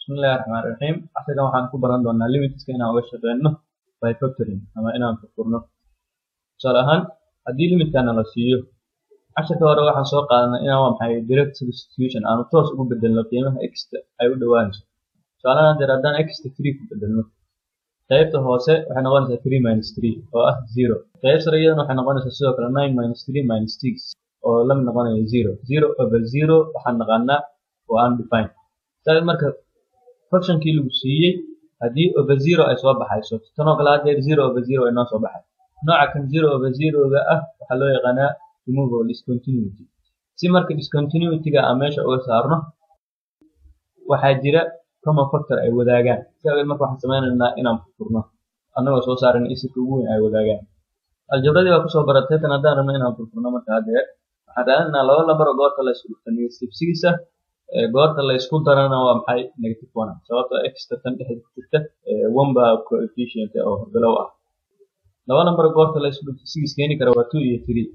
bismillahi raxmaani raxiim casharkan waxaan ku baran doonaa limitska inaan uga shaqeyno by factoring ama inaan furfurno tusaale ahaan haddii limitkaana la siiyo casharka hore waxaan soo qaadanay inaan waa maxay direct substitution aanu toos ugu bedelno qiimaha exta ay u dhowaanayso tusaalahan hadeer haddaan exta three ku bedelno qaybta hoose waxay noqonaysaa three minus three oo ah zero qayb sare iyadana waxay noqonaysaa sidoo kale nine minus three minus six oo la mid noqonaya zero zero over zero waxaan naqaanaa oo undefined saa marka functionkii lagu siiyey haddii over zero ay soo baxayso tanoo kale hadeer zero over zero ay noo soo baxay nooca kan zero over zeroga ah waxaa loo yaqaanaa removable discontinuity si marka discontinuityga aan meesha uga saarno waxaa jira common factor ay wadaagaan si awgeed marka waxaan sameynaynaa inaan furfurno annagoo soo saaran isirka ugu weyn ay wadaagaan aljabradii baa kusoo baratay tan haddaan rabno inaan furfurno marka hadeer waxaan raadinaa laba lambar oo goorta la isku dhufta negative six ah goorta la isku darana waa maxay negative one sababtoo extra tan dhexda ku jirta one baa coefficient oo bilow ah laba lambar goorta la isku dhufta six keeni kara waa two iyo three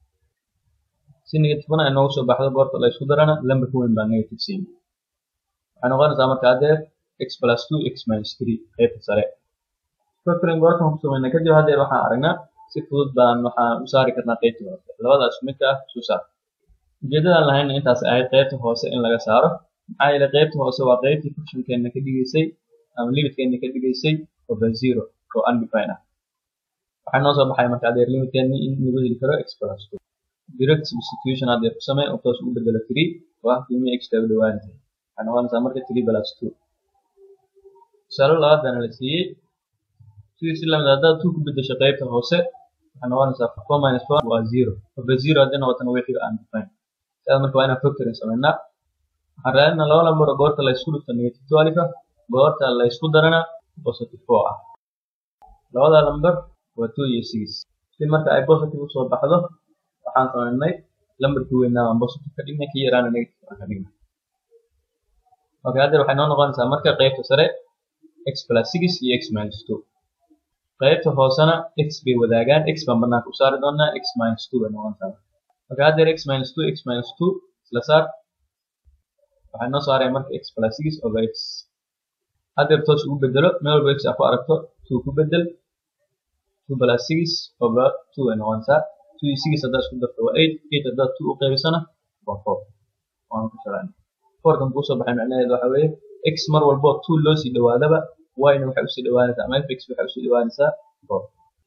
si negative one ay noogu soo baxdo goorta la isku darana lambarka weyn baa negative siin waxay noqonaysaa marka hadeer x plus two x minus three qaybta sare factoring goortan ku sameynaa kadib hadeer waxaan aragnaa si fudud baan waxaan u saari karnaa qaybta hoose labadaas midka ah isu saar ujeedadaan lahayna intaas ahayd qaybta hoose in laga saaro maxaa yeelay qaybta hoose waa qaybtii functionkeena ka dhigaysay ama limitkeena ka dhigaysay over zero oo undefined ah waxaa noo soo baxay marka adeer limitkeeni in lagu heli karo x plus two direct substitution adeer ku samee oo toos ugu bedelo three oo ah qiimihii x tagu dhawaanaysa waxay noqonaysaa marka three plus two tusaale labaad baana la siiyey sidii si lamid haddaad two ku bedesho qaybta hoose waxay noqonaysaa four minus four waa zero over zero haddii noqotana wixii undefined sidaas marka waa inaan factoring sameynaa waxaan raadinaa laba lambar oo goorta la isku dhufto negative twelve ah goorta la isku darana positive four ah labada lambar waa two iyo six si marka ay positive usoo baxdo waxaan sameynay lambarkii weynaa aan positive ka dhignay kii yaraana negative aan ka dhignay okay haddeer waxay noo noqonaysaa marka qaybta sare x plus six iyo x minus two qaybta hoosena x bay wadaagaan x baan banaanka u saari doonaa x minus two bay noqonaysaa marka haddeer x minus two x minus two isla saar waxay noo saaraya marka x plus six over x haddeer toos ugu bedelo meel walba x aa ku aragto two ku bedel two plus six over two ay noqonaysaa two iyo six haddaad isku darto waa eight eight haddaad two u qaybisana waa four waanu ku shaqaynaa fourkan kuusoo baxay macnaheedu waxa weeye x mar walbo two loo sii dhawaadaba yna waxay usii dhawaanaysaa ama fx waxay usii dhawaanaysaa four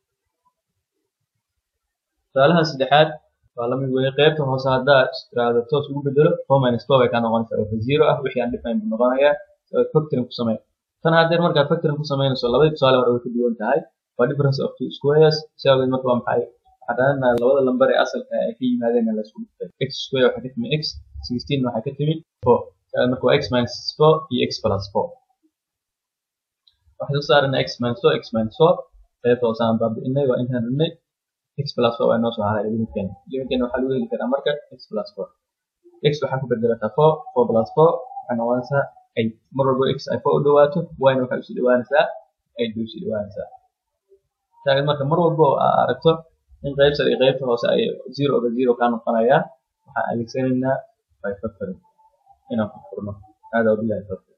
tusaalahan saddexaad waa lamid weeye qaybta hoose haddaa istiraahdo toos ugu bedelo four minus four bay kaa noqonaysaa over zero ah wixii aan define buu noqonayaa factoring ku samey tan haddeer markaad factoring ku samaynayso labadii tusaale hore way ka duwan tahay waa difference of two squares si awgeed marka waa maxay waxaan raadinaa labada lambar ee asalka ay ka yimaadeen la isku dhuftay x square waxay ka timi x sixteen waxay ka timi four marka waa x minus four iyo x plus four waxay soo saarana x minus four x minus four qaybta hoose aan baabi'inay waa intaan rabnay x plus four waa inoo soo haray limitkeena limitkeena waxaa lagu heli karaa marka x plus four x waxaa ku bedelataa four four plus four waxay noqonaysaa eight mar walbo x ay four u dhawaato yna waxay usii dhawaanaysaa eight bay usii dhawaanaysaa taageed marka mar walbo oo aa aragto in qayb sare iyo qaybta hoose ay zero over zero kaa noqonayaan waxaan adeegsanaynaa by factoring inaan furfurno hada wabillahi tawfiq